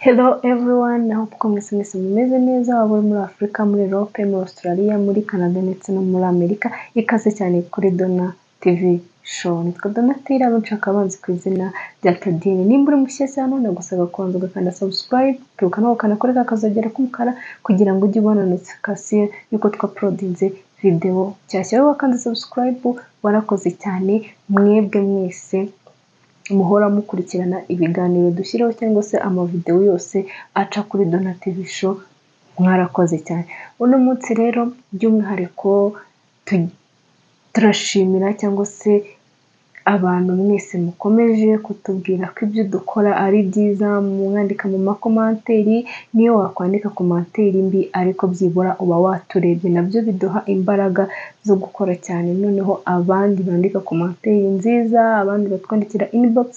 Hello everyone, naho kuko mwese mwese mumeze neza waba uri muri Afurika, muri Europe, muri Australia, muri Canada ndetse no muri Amerika, ikaze cyane kuri Dona TV show. Nitwa Donatille, abo nshaka abanzi ku izina rya Tadine. Nimba uri mushya hano nagusaba kubanza ugakanda subscribe, ukibuka no gukanda kuri ka kazogera k'umukara kugira ngo ujye ubona notification y'uko twapodinze video nshyashya. Wowe wakanze subscribe warakoze cyane, mwebwe mwese muhora mukurikirana ibiganiro dushyiraho cyangwa se amavidewo yose aca kuri Dona TV show mwarakoze cyane uno munsi rero by'umwihariko tu- turashimira cyangwa se abantu mwese mukomeje kutubwira ko ibyo dukora ari byiza mwandika mu makomanteri niyo wakwandika komanteri mbi ariko byibura uba waturebye nabyo biduha imbaraga zo gukora cyane noneho abandi bandika komanteri nziza abandi batwandikira inbox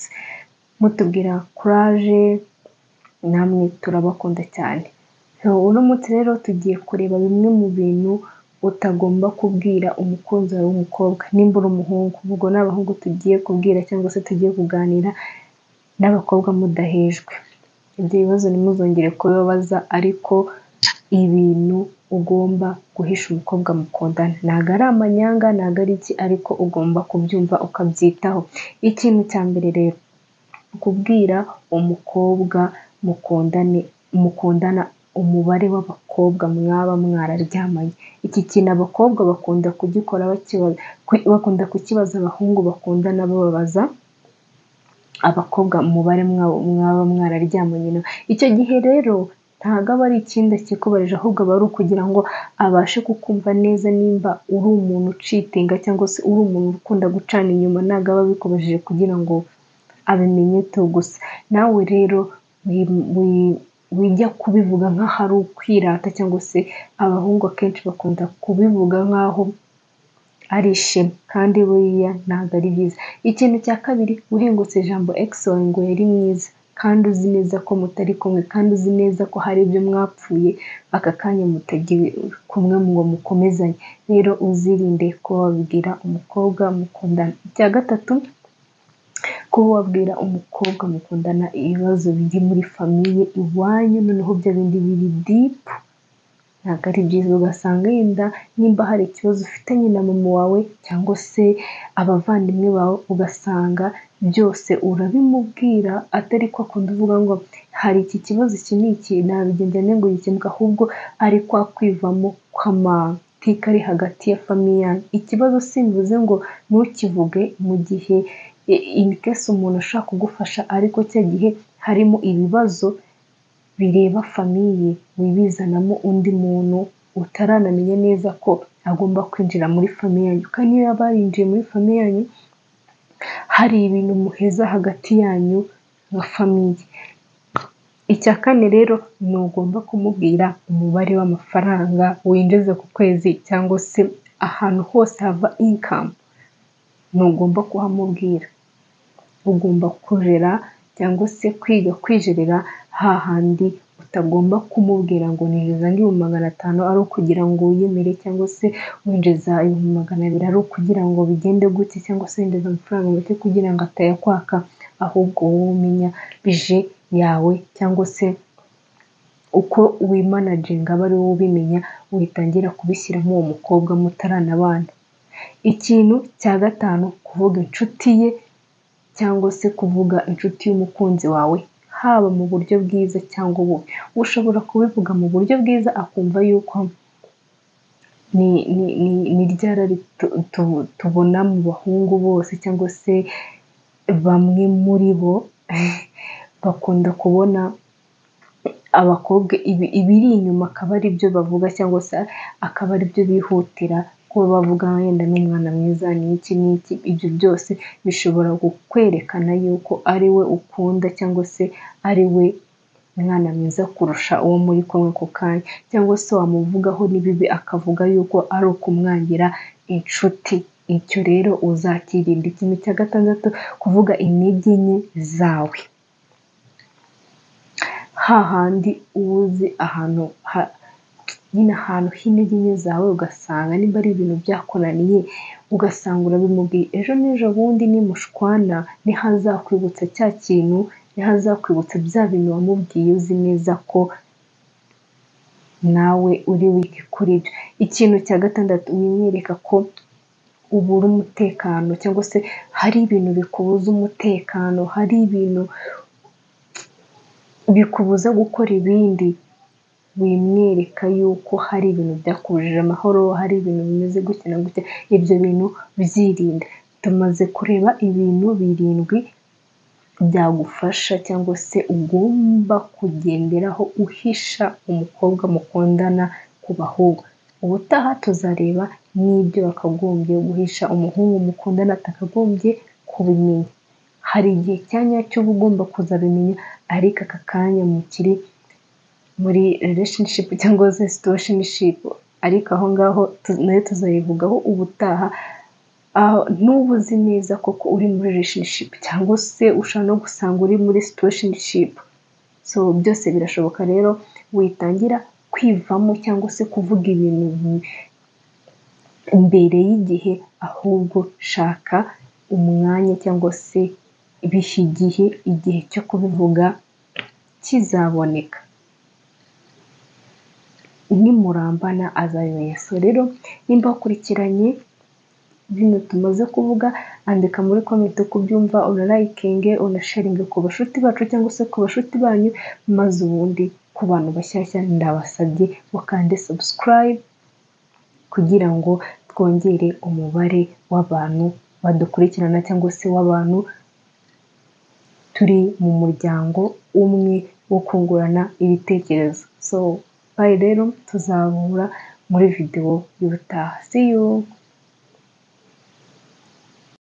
mutubwira courage namwe turabakunda cyane So, uno munsi rero tugiye kureba bimwe mu bintu utagomba kubwira umukunzi wawe w'umukobwa nimba uri umuhungu ubwo ni abahungu tugiye kubwira cyangwa se tugiye kuganira n'abakobwa mudahejwe ibyo bibazo ntimuzongere kubibabaza ariko ibintu ugomba guhisha umukobwa mukundana ntabwo ari amanyanga ntabwo ari iki ariko ugomba kubyumva ukabyitaho ikintu cya mbere rero kubwira umukobwa mukundane mukundana umubare w'abakobwa mwaba mwararyamanye iki kintu abakobwa bakunda kugikora bakiba- ku- bakunda kukibaza abahungu bakundana bababaza abakobwa umubare mwabo mwaba mwararyamanye nabo icyo gihe rero ntabwo aba ari ikindi akikubarije ahubwo aba ari ukugira ngo abashe kukumva neza nimba uri umuntu ucitinga cyangwa se uri umuntu ukunda gucana inyuma ntabwo aba abikubajije kugira ngo abimenye tu gusa nawe rero wi- wi- wijya kubivuga nk'aho ari ukwirata cyangwa se abahungu akenshi bakunda kubivuga nk'aho ari ishema kandi buriya ntabwo ari byiza ikintu cya kabiri uhengutse ijambo ekisi wawe ngo yari mwiza kandi uzi neza ko mutari kumwe kandi uzi neza ko hari ibyo mwapfuye aka kanya mutagiye kumwe ngo mukomezanye rero uzirinde kuba wabwira umukobwa mukundana icya gatatu kuba wabwira umukobwa mukundana ibibazo biri muri famiye iwanyu noneho bya bindi biri dipu ntabwo ari byiza ugasanga yenda nimba hari ikibazo ufitanye na mama wawe cyangwa se abavandimwe bawe ugasanga byose urabimubwira atari ko akunda uvuga ngo hari iki kibazo iki ni iki nabigenda ngo gikemuka ahubwo ari kwa kwivamo kw'amateka ari hagati ya famiye yanyu ikibazo simvuze ngo ntukivuge mu gihe inikesi umuntu ashaka kugufasha ariko cya gihe harimo ibibazo bireba famiye wibizanamo undi muntu utaranamenya neza ko agomba kwinjira muri famiye yanyu kandi iyo yaba yarinjiye muri famiye yanyu hari ibintu muheza hagati yanyu nka famiye icya kane rero ntugomba kumubwira umubare w'amafaranga winjiza ku kwezi cyangwa se ahantu hose hava inkamu ntugomba kuhamubwira ugomba kujera cyangwa se kwiga kwijerera hahandi utagomba kumubwira ngo ninjiza nk'ibihumbi magana atanu ari ukugira ngo wiyemere cyangwa se winjiza ibihumbi magana abiri ari ukugira ngo bigende gutya cyangwa se winjiza amafaranga make kugira ngo atayakwaka ahubwo wowe umenya bije yawe cyangwa se uko wimanaginga aba ari wowe ubimenya witangira kubishyiramo uwo mukobwa mutaranabana ikintu cya gatanu kuvuga inshuti ye cyangwa se kuvuga inshuti y'umukunzi wawe haba mu buryo bwiza cyangwa ububi ushobora kubivuga mu buryo bwiza akumva yuko ni ni ni ni ryari ari tu- tu- tubona mu bahungu bose cyangwa se bamwe muri bo bakunda kubona abakobwa ibi- ibiri inyuma akaba ari byo bavuga cyangwa se akaba ari byo bihutira kuba bavuga wenda n'umwana mwiza ni iki ni iki ibyo byose bishobora kukwerekana yuko ari we ukunda cyangwa se ari we mwana mwiza kurusha uwo muri kumwe ako kanya cyangwa se wamuvugaho n'ibibi akavuga yuko ari ukumwangira inshuti icyo rero uzakirinda ikintu cya gatandatu kuvuga intege nke zawe hahandi uba uzi ahantu ha- nyine ahantu h'intege nke zawe ugasanga niba ari ibintu byakunaniye ugasanga urabimubwiye ejo n'ejo bundi nimushwana ntihazakwibutsa cya kintu niho azakwibutsa bya bintu wamubwiye uzi neza ko nawe uri wiki kuri byo ikintu cya gatandatu wimwereka ko ubura umutekano cyangwa se hari ibintu bikubuza umutekano hari ibintu bikubuza gukora ibindi wimwereka yuko hari ibintu byakubujije amahoro hari ibintu bimeze gutya na gutya ibyo bintu byirinda tumaze kureba ibintu birindwi byagufasha cyangwa se ugomba kugenderaho uhisha umukobwa mukundana ku bahungu ubutaha tuzareba n'ibyo wakagombye guhisha umuhungu mukundana atakagombye kubimenya hari igihe cyanya cy'uba ugomba kuzabimenya ariko aka kanya mukiri muri relationship cyangwa se situationship ariko aho ngaho nayo tuzayivugaho ubutaha n'ubu uzi neza koko uri muri relationship cyangwa se ushobora no gusanga uri muri situationship so byose birashoboka rero witangira kwivamo cyangwa se kuvuga ibintu mbere y'igihe ahubwo shaka umwanya cyangwa se biha igihe igihe cyo kubivuga kizaboneka nimurambana azabimenya so rero nimba wakurikiranye bino tumaze kuvuga andika muri komenti uko ubyumva unarayikinge unasharinge ku bashuti bacu cyangwa se ku bashuti banyu maze ubundi ku bantu bashyashya ndabasabye mukande sabusikarayibu kugira ngo twongere umubare w'abantu badukurikirana cyangwa se w'abantu turi mu muryango umwe wo kungurana ibitekerezo so bayi rero tuzahura muri videwo y'ubutaha see you